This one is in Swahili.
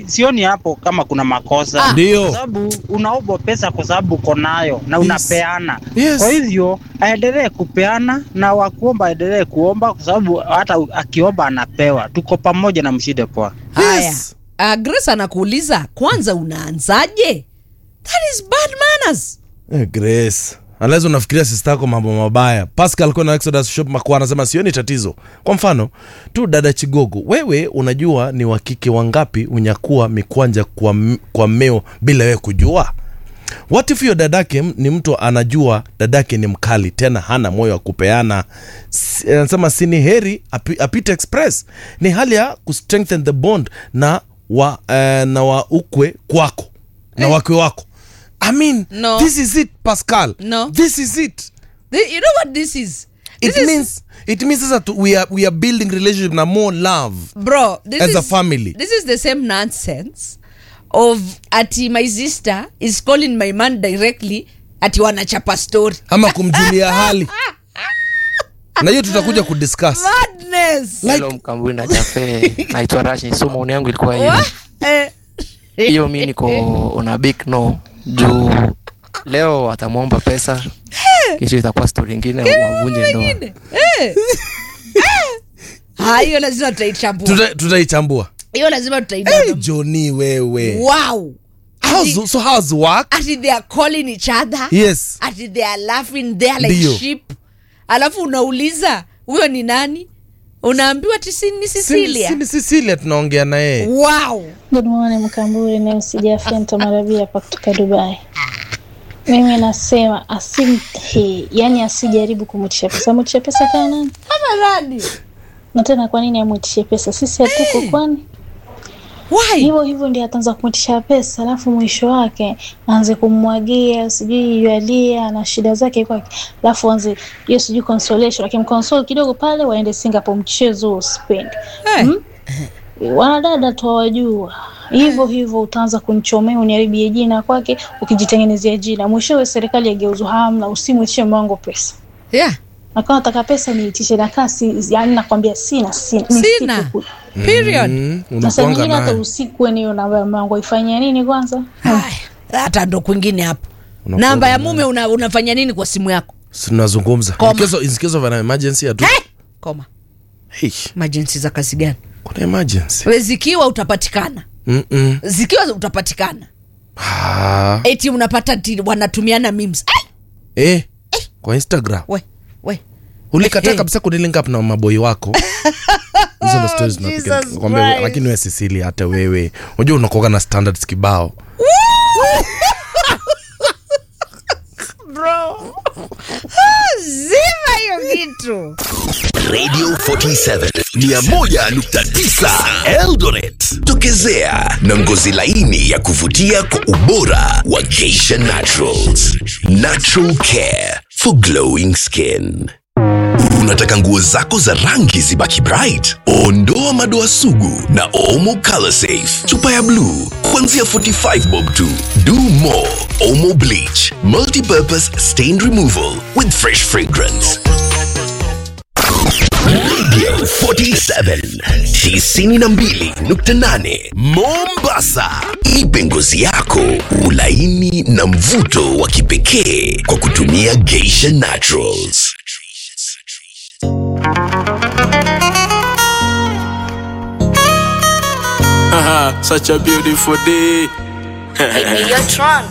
sioni hapo kama kuna makosa Ah. Ndio. kwa sababu unaomba pesa kwa sababu uko nayo na unapeana Yes. kwa hivyo aendelee kupeana na wakuomba aendelee kuomba kwa sababu hata akiomba anapewa tuko pamoja na mshide poa haya Yes. uh, grace anakuuliza kwanza unaanzaje that is bad manners Eh, Grace. Unless unafikiria sister yako mambo mabaya. Pascal kwa na Exodus Shop Makwa anasema sioni tatizo. Kwa mfano, tu dada Chigogo, wewe unajua ni wakike wangapi unyakua mikwanja kwa, m- kwa meo bila wewe kujua? What if hiyo dadake m- ni mtu anajua dadake ni mkali tena hana moyo wa kupeana. Si- Anasema si ni heri api, apite express. Ni hali ya kustrengthen the bond na wa, eh, na wa ukwe kwako na wakwe wako. I mean, No. this is it Pascal. No. This is it. Th- you know what this is It This is- means it means that we are we are building relationship na more love. bro this As is, a family. this is the same nonsense of ati my sister is calling my man directly ati wanachapa story Ama kumjulia hali. Na hiyo tutakuja kudiscuss. madness Hello Mkambui na Jafe, naitwa Rashi. So maoni yangu ilikuwa Wa- hivi, eh, hiyo mi niko una big no juu leo atamwomba pesa, kesho itakuwa stori ingine, wavunje ndoa. eh, eh. Ah, hiyo lazima tutaichambua Tuta- Tutaichambua. hiyo lazima Hey, tutaichambua Johnny wewe. wow How's, so how's work? ati they are calling each other Yes. ati they are laughing they are like Ndio. sheep alafu unauliza huyo ni nani unaambiwa ati si ni Cecilia Sini Cecilia tunaongea na yeye. wow Good morning Mkamburi, ni Msijafia Ntamarabia hapa kutoka Dubai. Mimi nasema asimhe, yani asijaribu kumwitisha pesa. Mwitisha pesa kana nani? kama nani Na tena kwa nini amwitishe pesa? Sisi hatuko kwani? why Hivyo hivyo ndio ataanza kumwitisha pesa, alafu mwisho wake aanze kummwagia sijui yualia na shida zake kwake, alafu aanze hiyo sijui consolation, akimconsole kidogo pale, waende Singapore, mchezo huo sipendi. hey. Mm? wanadada twawajua hivyo hivyo, utaanza kunichomea uniharibie jina kwake, ukijitengenezea jina, mwishowe serikali yageuzwa hamna, usimwitishe mwango pesa. yeah Na kama nataka pesa niitishe na kasi, yani nakwambia sina, sina, ni Sina. siku. period Mm, Na saa unakuanga nyingine hata naye. usiku weni hiyo namba ya mwango ifanyia nini kwanza? Haya, hata ndo kwingine hapo Unakuwa namba ya naye. mume una, unafanya nini kwa simu yako Si tunazungumza. Koma. In case of, in case of an emergency atu. hey! koma Hey, emergency za kazi gani kuna emergency. We zikiwa utapatikana Mm -mm. zikiwa utapatikana Ah. eti unapata ti wanatumiana memes Ai! Eh. Kwa Instagram. we we ulikataa Eh. kabisa kudilink up na maboi wako hizo ndo stories tunapiga. Jesus Nakwambia, Christ. lakini wewe Cecilia hata wewe unajua unakuaga na standards kibao bro zima hiyo kitu Radio 47 101.9 Eldoret. Tokezea na ngozi laini ya kuvutia kwa ubora wa Geisha Naturals. Natural care for glowing skin. Unataka nguo zako za rangi zibaki bright? Ondoa madoa sugu na Omo Color Safe. Chupa ya blue kuanzia 45 bob tu. Do more Omo Bleach, multi-purpose stain removal with fresh fragrance. Radio 47 92.8 Mombasa. Ipe ngozi yako ulaini na mvuto wa kipekee kwa kutumia Geisha Naturals. Such a beautiful day. Hey, hey, yo, Tron.